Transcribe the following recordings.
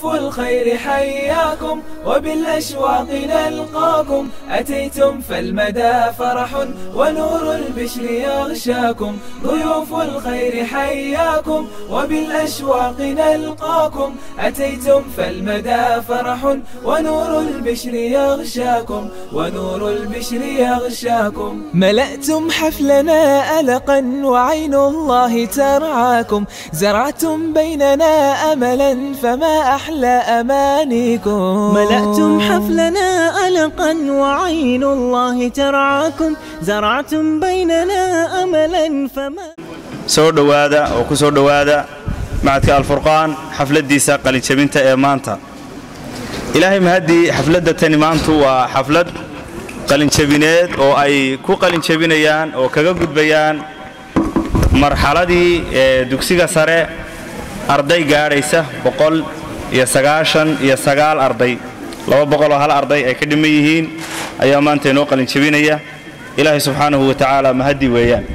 ضيوف الخير حياكم وبالأشواق نلقاكم أتيتم فالمدى فرح ونور البشر يغشاكم ضيوف الخير حياكم وبالأشواق نلقاكم أتيتم فالمدى فرح ونور البشر يغشاكم ونور البشر يغشاكم ملأتم حفلنا ألقا وعين الله ترعاكم زرعتم بيننا أملا فما أحلى أمانيكم ملأتم حفلنا ألقا وعين الله ترعاكم زرعتم بيننا أملا فما soo dhowaada oo ku soo dhowaada macadka alfurqaan xafladdiisa qalinjabinta ee maanta ilaahay mahaddii xafladda tani maantu waa xaflad qalinjabineed oo ay ku qalinjabinayaan oo kaga gudbayaan marxaladii ee dugsiga sare arday gaadhaysa boqol iyo sagaashan iyo sagaal arday laba boqoloo hal arday ay ka dhiman yihiin ayaa maanta inoo qalinjabinaya ilaahay subxaanahu wa tacaala mahaddi weeyaan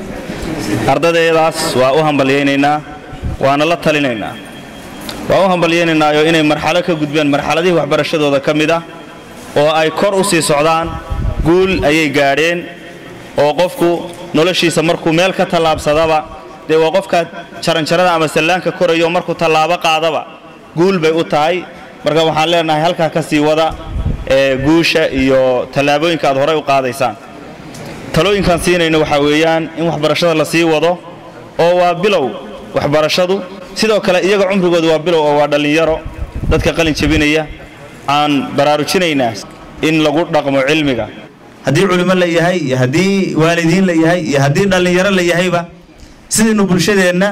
ardadayadaas waa u hambalyaynaynaa waana la talinaynaa waa u hambalyaynaynaayo inay marxalo ka gudbeen marxaladihii waxbarashadooda ka mid ah oo ay kor u sii socdaan guul ayay gaadheen oo qofku noloshiisa markuu meel ka tallaabsadaba dee waa qofka jaranjarada ama sallaanka korayo markuu tallaabo qaadaba guul bay u tahay marka waxaan leenahay halkaa ka sii wada ee guusha iyo tallaabooyinka aad horay u qaadaysaan talooyinkaan siinayno waxaa weeyaan in waxbarashada la sii wado oo waa bilow waxbarashadu sidoo kale iyaga cumrigooda waa bilow oo waa dhallinyaro dadka qalin jebinaya aan baraarujinaynaa in lagu dhaqmo cilmiga haddii culimo la yahay iyo haddii waalidiin la yahay iyo haddii dhallinyaro la yahayba sidaynu bulshadeenna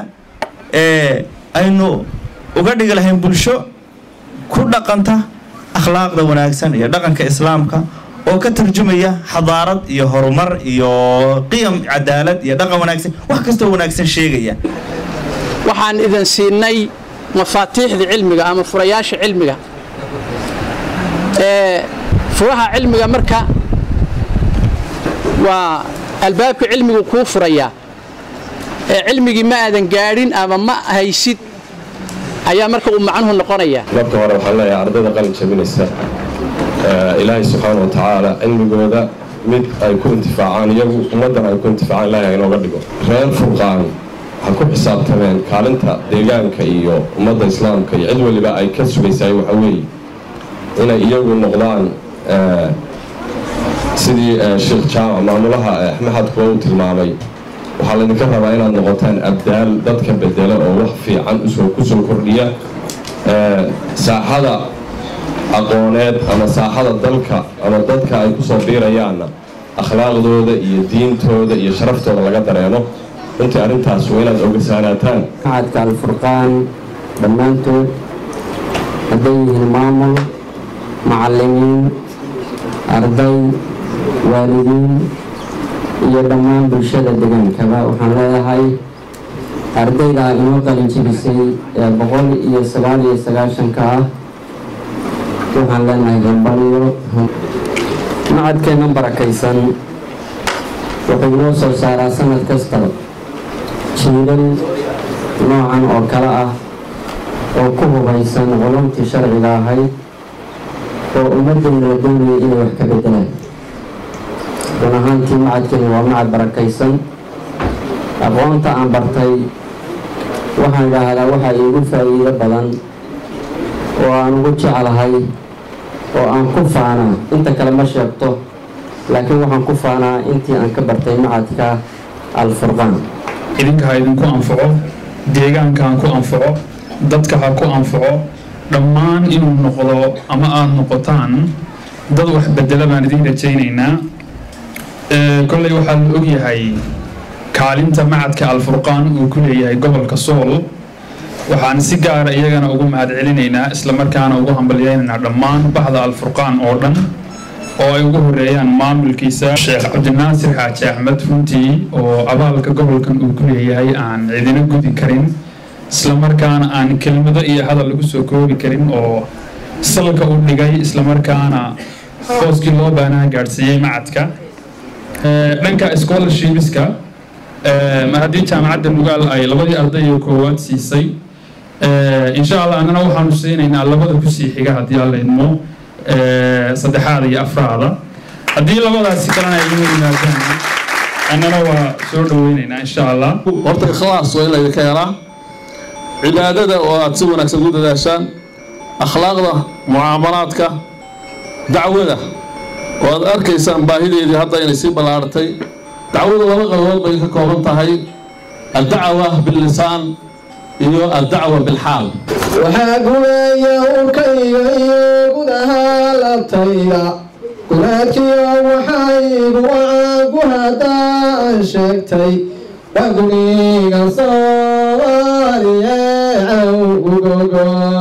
ee aynu uga dhigi lahayn bulsho ku dhaqanta akhlaaqda wanaagsan iyo dhaqanka islaamka oo ka tarjumaya xadaarad iyo horumar iyo qiyam cadaalad iyo dhaqan wanaagsan wax kastoo wanaagsan sheegaya waxaan idin siinay mafaatiixda cilmiga ama furayaasha cilmiga ee furaha cilmiga marka waa albaabka cilmigu kuu furayaa ee cilmigii ma aadan gaadhin ama ma haysid ayaa marka uu macnuhu noqonayaa marka hore waxaan leeyahay ardayda qalin jabinaysa ilaahay subxaana wa tacaala cilmigooda mid ay ku intifaacaan iyagu ummaddan ay ku intifaacaan ilaahay inooga dhigo reer furqaan ha ku xisaabtameen kaalinta deegaanka iyo ummadda islaamka iyo cid waliba ay ka sugaysaay waxa weeye inay iyagu noqdaan sidii sheekh jaamac maamulaha maxadkuwa uu tilmaamay waxaa laydinka rabaa inaad noqotaan abdaal dadka bedela oo wax fiican ku soo kordhiya saaxada aqooneed ama saaxada dalka ama dadka ay ku soo biirayaanna akhlaaqdooda iyo diintooda iyo sharaftooda laga dareemo runtii arrintaas waa inaad ogasaanaataan macadka alfurqaan dhammaantood hadday yihiin maamul macallimiin arday waalidiin iyo dhammaan bulshada degaankaba waxaan leedahay ardayda inoo qalin jibisay ee boqol iyo sagaal iyo sagaashanka ah waxaan leenahay hambaliyo macadkeenna barakaysan wuxuu inoo soo saaraa sanad kasta jiilal noocan oo kale ah oo ku hubaysan culumtii sharciga ahayd oo ummaddeena la doonayay inay wax ka bedelaan run ahaantii macadkeena waa macad barakaysan aqoonta aan bartay waxaan idhaahdaa waxaa iigu faa'iido badan oo aan ugu jeclahay oo aan ku faanaa inta kale ma sheegto laakiin waxaan ku faanaa intii aan ka bartay macadka alfurqaan idinka ha idinku anfaco deegaanka ha ku anfaco dadka ha ku anfaco dhammaan inuu noqdo ama aada noqotaan dad wax bedela baan idiin rajaynaynaa kolley waxaa la ogyahay kaalinta macadka alfurqaan uu ku leeyahay gobolka sool waxaan si gaara iyagana ugu mahad celinaynaa islamarkaana ugu hambalyaynaynaa dhammaan baxda alfurqaan oo dhan oo ay ugu horeeyaan maamulkiisa sheekh cabdinaasir xaaji axmed runtii oo abaalka gobolkan uu ku leeyahay aan cidina gudi karin islamarkaana aan kelmado iyo hadal lagu soo koobi karin oo salka u dhigay islamarkaana hooskii loo baanaha gaadhsiiyey macadka dhanka scholarshipska mar haddii jaamacadda nugaal ay labadii arday oo koowaad siisay insha allah annana waxaanu siinaynaa labada kusii xiga haddii alla idmo saddexaada iyo afraada haddii labadaasi kalena ay inoo yimaadaan annana waa soo dhaweynaynaa insha allah horta ikhlaas waa in laydinka helaa cibaadada oo aad si wanaagsan ugu dadaashaan akhlaaqda mucaamalaadka dacwada oo aad arkaysaan baahideedii hadda inay sii ballaartay dacwadu laba qaybood bay ka kooban tahay addacwa billisaan iyo addacwa bilxaal waxaa gumeeya urkayga iyo gudaha labtayda gunaadkiyo waxaygu waagu haddaan sheegtay waa guniga soomaaliye cawgugogo